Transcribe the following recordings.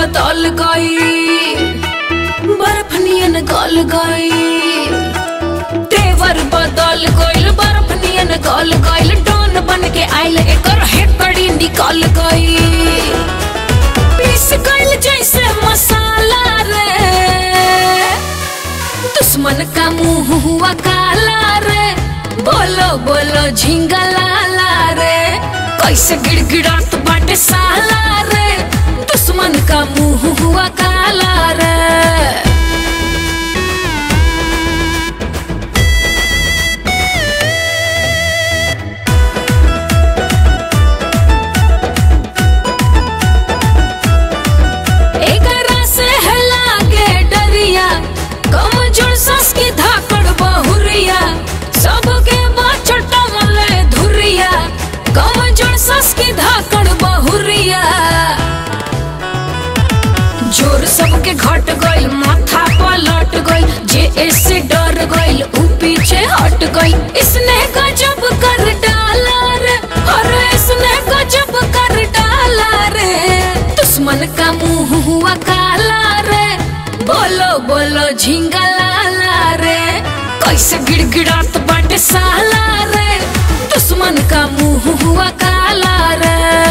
बदल गई बर्फ नियन गल गई तेवर बदल गइल बर्फ नियन गल गइल डॉन बन के आइल एकर हेकड़ी निकल गई पीस गइल जैसे मसाला रे दुश्मन का मुंह हुआ काला रे बोलो बोलो झिंगा लाला रे कैसे गिड़गिड़ात बाटे साला रे दुश्मन का मुंह हुआ काला रे एकरा से है लागे डरिया कमजोर सस की धाकड़ बहुरिया सबके बाछटा मले धुरिया कमजोर सस की धाकड़ बहुरिया जोर सबके घट गइल माथा पलट गइल जे ऐसे डर गइल ऊ पीछे हट गइल इसने गजब कर डाला रे अरे इसने गजब कर डाला रे दुश्मन का मुंह हुआ काला रे बोलो बोलो झिंगा लाला रे कैसे गिड़गिड़ात बाटे साला रे दुश्मन का मुंह हुआ काला रे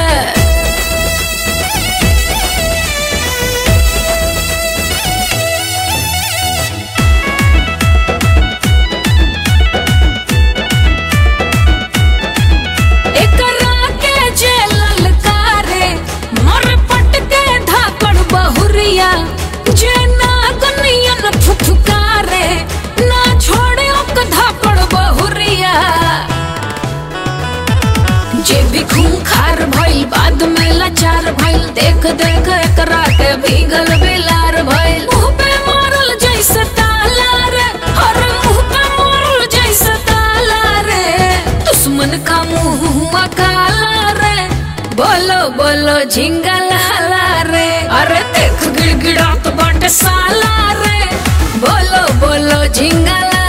एकरा के जे ललकारे मर पट के धाकड़ बहुरिया जे नागनियन फुफकारे ना छोड़े ओक धाकड़ बहुरिया जे भी खूंखार भइल बाद में लाचार भइल देख देख एकरा के भीगल बिलार भइल मुंह पे मारल जैसे ताला रे अरे मुंह पे मारल जैसे ताला रे दुश्मन का मुंह हुआ काला रे बोलो बोलो झिंगा लाला रे अरे देख गिड़गिड़ात बाटे साला रे बोलो बोलो झिंगा लाला